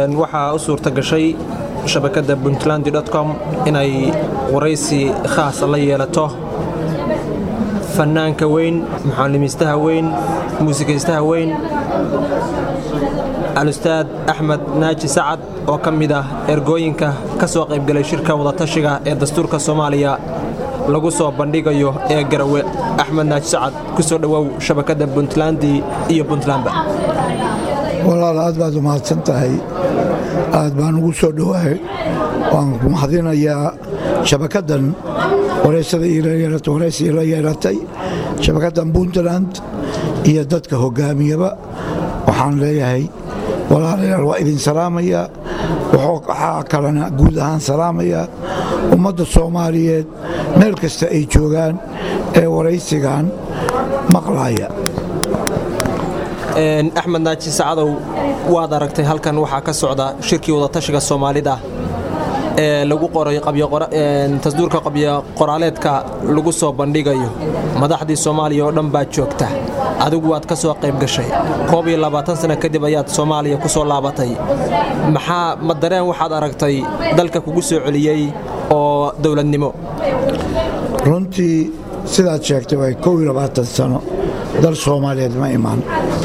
waxaa u suurta gashay shabakadda puntland com inay waraysi khaasa la yeelato fannaanka weyn muxaalimiistaha weyn muusikaystaha weyn alustaad axmed naaji sacad oo ka mid ah ergooyinka ka soo qaybgalay shirka wadatashiga ee dastuurka soomaaliya lagu soo bandhigayo ee garawe axmed naaji sacad ku soo dhowow shabakadda puntlandi iyo puntlandba walaal aad baad u mahadsan tahay aad baan ugu soo dhowahay waan ku mahadinayaa shabakaddan waraysi ila yeelatay shabakaddan puntland iyo dadka hoggaamiyaba waxaan leeyahay walaalayaal waa idin salaamayaa waxaa kalena guud ahaan salaamayaa ummadda soomaaliyeed meel kasta ay joogaan ee waraysigan maqlaaya axmed naaji sacadow waad aragtay halkan waxaa ka socda shirkii wadatashiga soomaalida ee lagu qoray tasduurka qabyo qoraaleedka lagu soo bandhigayo madaxdii soomaaliya oo dhan baad joogta adigu waad ka soo qayb gashay koob iyo labaatan sana kadib ayaad soomaaliya ku soo laabatay maxaa ma dareen waxaad aragtay dalka kugu soo celiyey oo dowladnimo runtii sidaad sheegtay way kow iyo labaatan sano dal soomaaliyeed ma imaan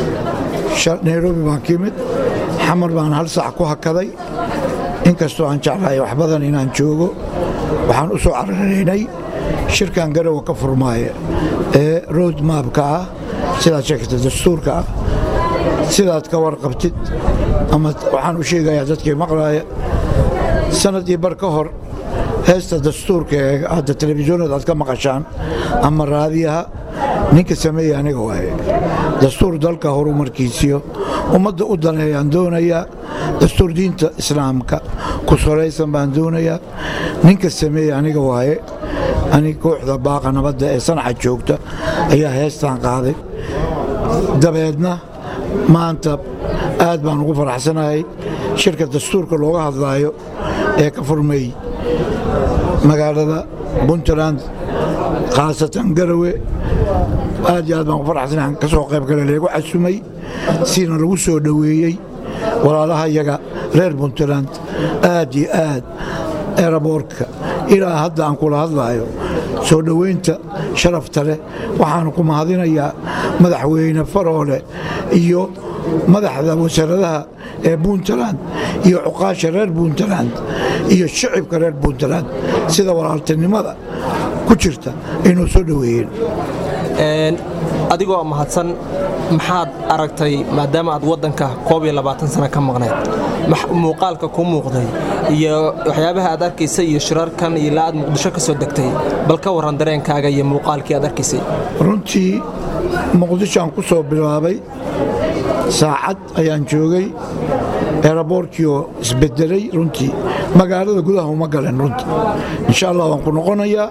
nairobi baan ka imid xamar baan hal sac ku hakaday inkastoo aan jeclahay wax badan inaan joogo waxaan u soo cararaynay shirkan garowa ka furmaaya ee road maabka ah sidaad sheegtay dastuurka ah sidaad ka warqabtid ama waxaan u sheegayaa dadkii maqlaaya sanadii bar ka hor heesta dastuurka ee hadda telefisyoonada aad ka maqashaan ama raadiyaha ninka sameeya aniga waaye dastuur dalka horumarkiisiyo ummadda u daneeyaan doonayaa dastuur diinta islaamka ku salaysan baan doonayaa ninka sameeya aniga waaye anig kooxda baaqa nabadda ee sanaca joogta ayaa heestaan qaaday dabeedna maanta aad baan ugu faraxsanahay shirka dastuurka looga hadlaayo ee ka furmay magaalada puntland khaasatan garawe aad iyo aad baan ku faraxsanahay ka soo qayb gale leegu casumay siina lagu soo dhoweeyey walaalaha yaga reer puntland aad iyo aad eraboorka ilaa hadda aan kula hadlaayo soo dhoweynta sharafta leh waxaanu ku mahadinayaa madaxweyne faroole iyo madaxda wasaaradaha ee puntland iyo cuqaasha reer puntland iyo shicibka reer puntland sida walaaltinimada ku jirta aynoo soo dhoweeyeen adigoo mahadsan maxaad aragtay maadaama aad waddanka koob iyo labaatan sana ka maqnayd muuqaalka ku muuqday iyo waxyaabaha aad arkaysay iyo shirarkan iyo ilaa aad muqdisho ka soo degtay bal ka warran dareenkaaga iyo muuqaalkii aad arkaysay runtii muqdishoaan ku soo bilaabay saacad ayaan joogay eraboorkiioo isbedelay runtii magaalada gudaha uma galen runtii insha allah waan ku noqonayaa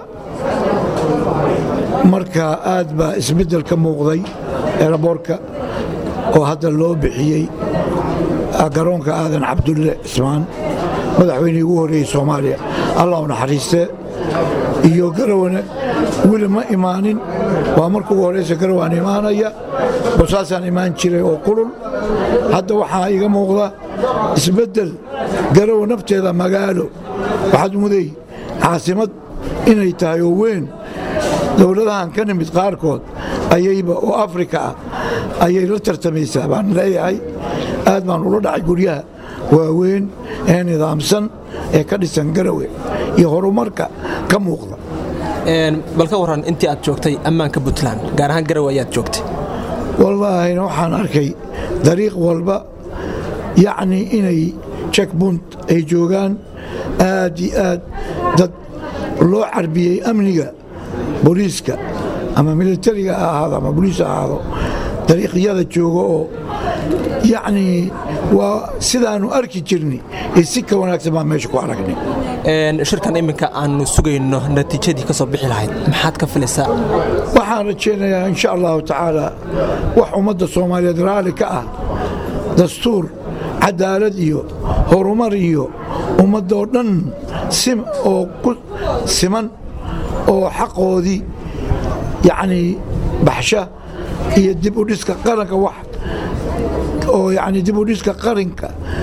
marka aad baa isbeddel ka muuqday eraboorka oo hadda loo bixiyey garoonka aadan cabdulle cismaan madaxweynihii ugu horreeyey soomaaliya allah u naxariistee iyo garawane weli ma imaanin waa marka ugu horraysa garawaan imaanaya bosaasaan imaan jiray oo kulul hadda waxaa iga muuqda isbeddel garawa nafteeda magaalo waxaad muday caasimad inay tahay oo weyn dowladahan ka nimid qaarkood ayayba oo afrika ah ayay la tartamaysaa baan leeyahay aad baan ula dhacay guryaha waaweyn ee nidaamsan ee ka dhisan garawe iyo horumarka ka muuqda bal ka warran intii aad joogtay ammaanka puntland gaar ahaan garawe ayaad joogtay wallaahina waxaan arkay dariiq walba yacnii inay jekbunt ay joogaan aad iyo aad dad loo carbiyey amniga booliiska ama militariga ha ahaado ama boliis ha ahaado dariiqyada jooga oo yacnii waa sidaannu arki jirnay iyo si ka wanaagsan baan meesha ku aragnay shirkan iminka aannu sugayno natiijadii ka soo bixi lahayd maxaad ka filaysaa waxaan rajaynayaa insha allahu tacaala wax ummadda soomaaliyeed raalli ka ah dastuur cadaalad iyo horumar iyo ummaddoo dhan oo ku siman oo xaqoodii yacnii baxsha iyo dib u dhiska qaranka wax oo yacnii dib u dhiska qaranka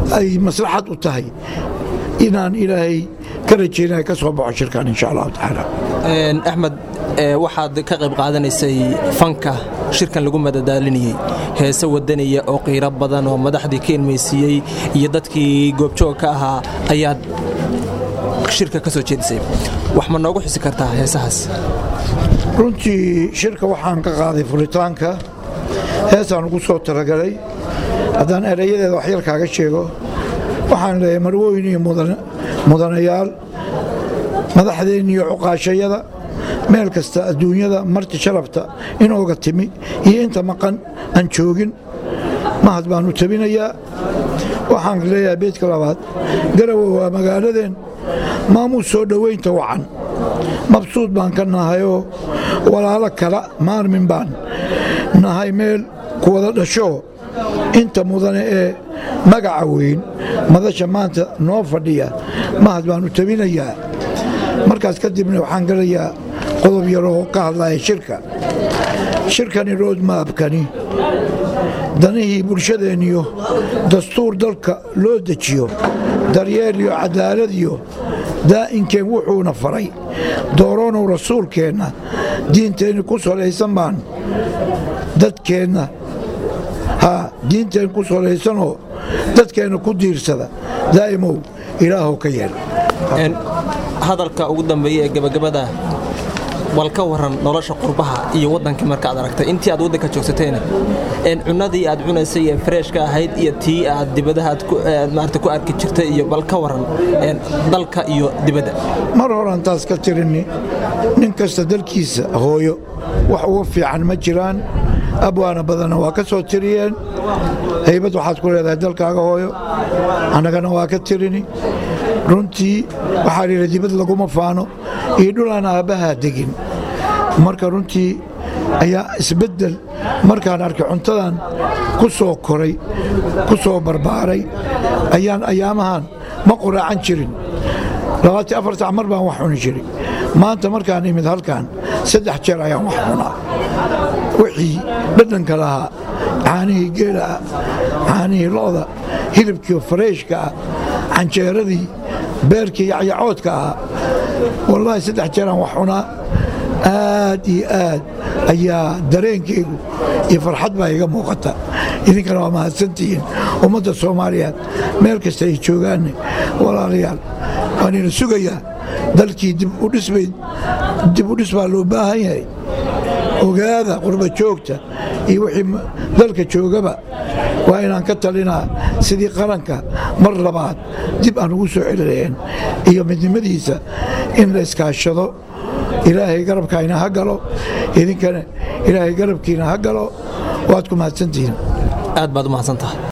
ay maslaxad u tahay inaan ilaahay ka rajaynaya ka soo baxo shirkan insha allahu tacaala axmed waxaad ka qayb qaadanaysay fanka shirkan lagu madadaalinayey heese wadanaya oo qiiro badan oo madaxdii ka ilmaysiiyey iyo dadkii goobjoog ka ahaa ayaad shirka ka soo jeedisay wax ma noogu xusi kartaa heesahaas runtii shirka waxaan ka qaaday furitaanka heesaan ugu soo talagalay haddaan erayadeeda waxyar kaaga sheego waxaan leeyahay marwooyin iyo mudanayaal madaxdeen iyo cuqaashayada meel kasta adduunyada marti sharafta inooga timi iyo inta maqan aan joogin mahad baanu tabinayaa waxaan leeyahay beedka labaad garawe waa magaaladeen maamuus soo dhowaynta wacan mabsuud baan ka nahayoo walaalo kala maarmin baan nahay meel ku wada dhashoo inta mudane ee magaca weyn madasha maanta noo fadhiya mahad baanu tabinayaa markaas kadibna waxaan galayaa qodob yaroo ka hadlaya shirka shirkani roodmaabkani danihii bulshadeenniyo dastuur dalka loo dejiyo daryeel iyo cadaalad iyo daa'inkeen wuxuuna faray dooroonow rasuulkeenna diinteenni ku salaysan baan dadkeenna haa diinteen ku salaysanoo dadkeenna ku diirsada daa'imow ilaahow ka yeel hadalka ugu dambeeya ee gebagabada bal ka waran nolosha qurbaha iyo waddankii markaad aragtay intii aad waddanka joogsateen cunadii aad cunaysay ee freeshka ahayd iyo tii aad dibadaha maarata ku arki jirtay iyo bal ka waran dalka iyo dibadda mar horan taas ka tirini nin kasta dalkiisa hooyo wax uga fiican ma jiraan abwaana badanna waa ka soo tiriyeen haybad waxaad ku leedahay dalkaaga hooyo annagana waa ka tirini runtii waxaa layidhi dibad laguma faano iyo dhulaan aabbahaa degin marka runtii ayaa isbeddel markaan arkay cuntadan ku soo koray ku soo barbaaray ayaan ayaamahan ma quraacan jirin labaatan afar sac mar baan wax cuni jiray maanta markaan imid halkan saddex jeer ayaan wax cunaa wixii dhadhanka lahaa caanihii geelaah caanihii lo'da hilibkii fareeshka ah canjeeradii beerkii yacyacoodka ahaa wallaahi saddex jeeraan wax cunaa aad iyo aad ayaa dareenkaygu iyo farxad baa iga muuqata idinkana waa mahadsantihiin ummadda soomaaliyeed meel kasta ay joogaanne walaalayaal waanina sugayaa dalkii dib u dhisbay dib u dhis baa loo baahan yahay ogaada qurba joogta iyo wixii dalka joogaba waa inaan ka talinaa sidii qaranka mar labaad dib aan ugu soo celinayn iyo midnimadiisa in la iskaashado ilaahay garabkaayna ha galo idinkana ilaahay garabkiina ha galo waad ku mahadsantihiin aad baad u mahadsantahay